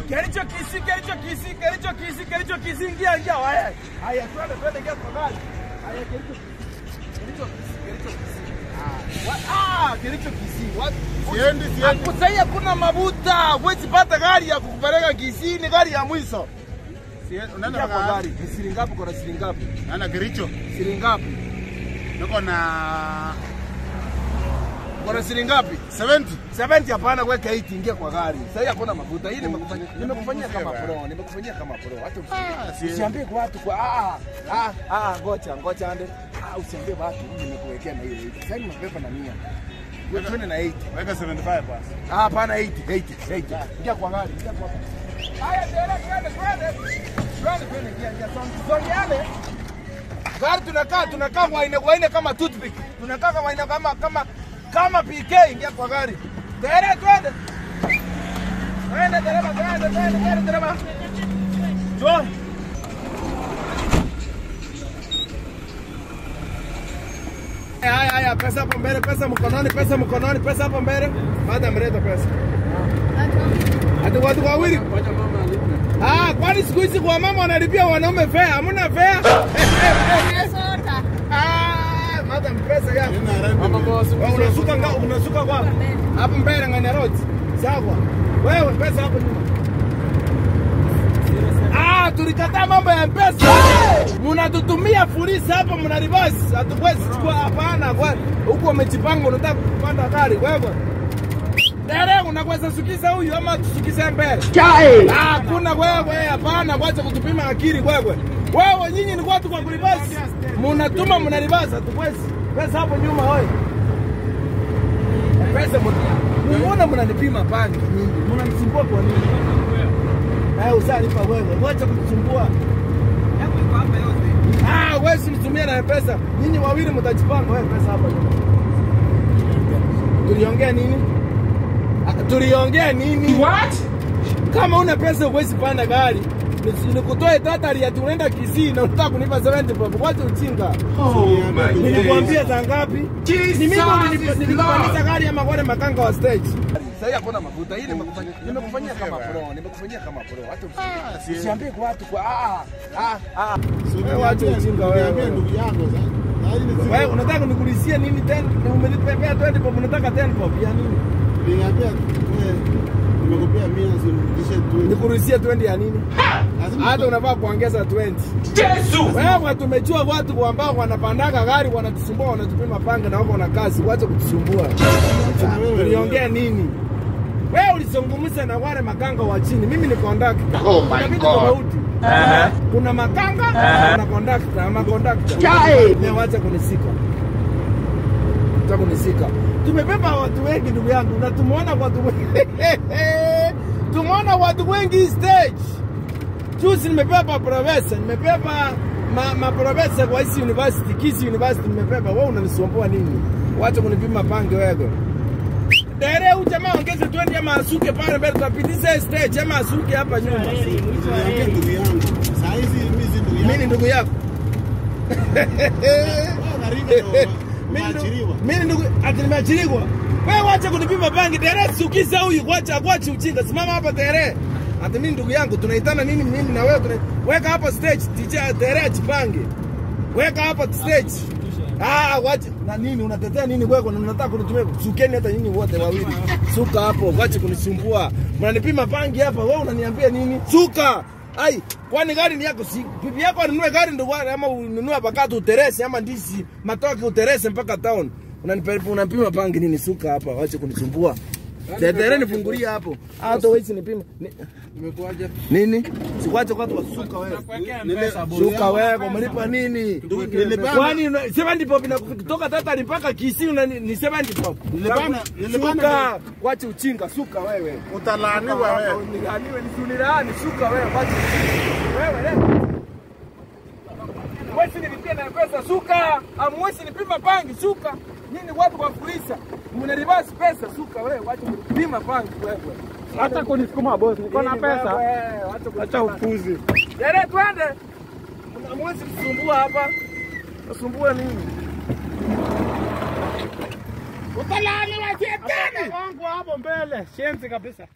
Kericho Kisii, Kericho Kisii, Kericho Kisii, Kericho Kisii, ingia ingia haya. Haya twende twende ingia kwa gari. Haya Kericho Kisii. Kericho Kisii, Kericho Kisii. Ah, wa- ah, Kericho Kisii. What? Siendi, siendi. Akusai hakuna mabuta. Huwezi pata gari ya kukupeleka Kisii, ni gari ya mwisho. Sie- unaenda Ingia kwa mpaka gari. Ni shilingi ngapi kwa shilingi ngapi? naenda Kericho. Shilingi ngapi? Niko na Kwa shilingi ngapi? 70. 70 hapana, weka 80 ingia kwa gari. Sasa hii hakuna mafuta. Hii nimekufanyia nimekufanyia kama pro, nimekufanyia kama pro. Hata Ah, usi- si- usiambie kwa watu kwa ah ah ah ngoja ngoja ande. Ah usiambie watu hii nimekuwekea na hiyo 80. Sasa nimebeba na 100. Wewe twende na 80. Weka 75 basi. Ah hapana 80, 80, 80. Ingia kwa gari, ingia kwa gari. Haya tena twende twende. Twende twende ingia ingia songe songe yale. Gari tunakaa tunakaa waine waine kama toothpick. Tunakaa kama waine kama kama kama PK ingia kwa gari. Tena twende. Twende dereva twende twende twende dereva. Njoo. Haya haya pesa hapo mbele, pesa mkononi, pesa mkononi, pesa hapo mbele. Baada mleta pesa. Ati watu wawili. Ah, kwani siku hizi kwa mama wanalipia wanaume fare? Hamna fare? Ah, madam pesa yako. Nina rende. Wewe unasuka nga unasuka kwa hapo mbele ngani road. Sawa. Wewe pesa hapo nyuma. Ah, tulikataa mambo ya pesa. Mnatutumia fulisi hapa mna reverse. Hatuwezi chukua hapana kwa huko umejipanga unataka kupanda gari wewe. Dere unaweza sukiza huyu ama tusukize mbele? Ah, Hakuna wewe, hapana, wacha kutupima akili wewe. Wewe nyinyi ni watu kwa kulibasi. Mnatuma mnalibasa, hatuwezi. Pesa hapo nyuma hoi. Pesa mtu. Mbona mnanipima pangi nyingi? Mnanisumbua kwa nini? Eh, usalipa wewe. Wacha kutusumbua. Ah, wewe simtumia na pesa. Nyinyi wawili mtajipanga wewe pesa hapa nyuma. Tuliongea nini? Ah, Tuliongea nini? What? Kama una pesa huwezi panda gari. Nisi- Nikutoe tatari ya tunaenda Kisii na unataka kunipa 70 bob. Wacha ujinga. Nilikwambia saa ngapi? Ni mimi ulinipa- nilikupandisha gari ama wale makanga wa stage. Sasa hakuna mafuta. Hii nimekufanyia nimekufanyia kama pro, nimekufanyia kama pro. Hata Ah, usi- si- usiambie kwa watu kwa ah ah ah. Si Wewe wacha uniambie- ujinga wewe. uniambie ndugu yako sasa. Sasa hii ni Wewe siku- unataka nikulisie nini tena? Umenipea 20 bob, unataka 10 bob ya nini? Niambia wewe nimekupea 100 usinirudishe 20. Nikulisie 20 ya nini? Lazima hata unafaa kuongeza 20. Wewe tumejua watu ambao wanapandaga gari wanatusumbua, wanatupima panga na wako na kazi, wacha kutusumbua. na wewe- Tuliongea nini? Wewe ulizungumza na wale makanga wa chini, mimi ni conductor. Oh my Kuna vitu God. tofauti. Kuna makanga na conductor, ama conductor. Wewe wacha kunisika. Wacha kunisika. Tumebeba watu wengi ndugu yangu na tumeona watu wengi. tumeona watu wengi stage. Juzi nimebeba profesa, nimebeba ma, ma profesa kwa hisi university, Kisii University nimebeba. Wewe unanisumbua nini? Wacha kunipima pange wewe. Dere huyu jamaa ongeze 20 ama asuke pale mbele tutapitisha stage ama asuke hapa nyuma. Niambie ndugu yangu. Saa hizi mimi si ndugu Mimi ni yako. ndugu yako. Wewe unaringa na Mimi umeachiliwa. ndugu- Mimi ndugu ati nimeachiliwa. Wewe wacha kunipima pange Dere sukiza huyu wacha wacha ujinga. Simama hapa Dere. Ati mimi ndugu yangu tunaitana nini mimi na wewe tuna weka hapa stage DJ Dere ajipange. Weka hapa stage. Ah, wacha na nini unatetea nini wewe na unataka kunitumia sukeni hata nyinyi wote wawili. Suka hapo, wacha kunisumbua. Mnanipima pangi hapa, wewe unaniambia nini? Suka. Ai, kwani gari ni yako si bibi yako anunue gari ndio gari ama ununue bakatu uterese ama ndisi matoke uterese mpaka town. Unanipeleka unapima pangi nini? Suka hapa, wacha kunisumbua. Tetere nifungulia hapo. Hata wewe nipima. Ni- Imekuwaje? Nini? Sikwache watu wasuka wewe. Suka wewe, umelipa nini? Nilipanda- Kwani una- 70 pop na kutoka tata mpaka Kisii una ni ni 70 pop. Nilipanda- nilipanda- Suka, wache uchinga, suka wewe. Utalaaniwa wewe. Nilaaniwe nisunilani, suka wewe, wache uchinga. Wewe leo. Mwezi nilipia na pesa suka, amwezi nipima pangi suka. Nini watu wa kuisha? Mna reverse pesa suka wewe, wache kunipima pangi wewe. Hata kunisukuma bosi, niko na Nini pesa. wewe, wacha kunipima Acha upuzi. Dere twende. Hamwezi kusumbua hapa. Nasumbua nini? Utalaaniwa shetani. Wangu hapo mbele, shenzi kabisa.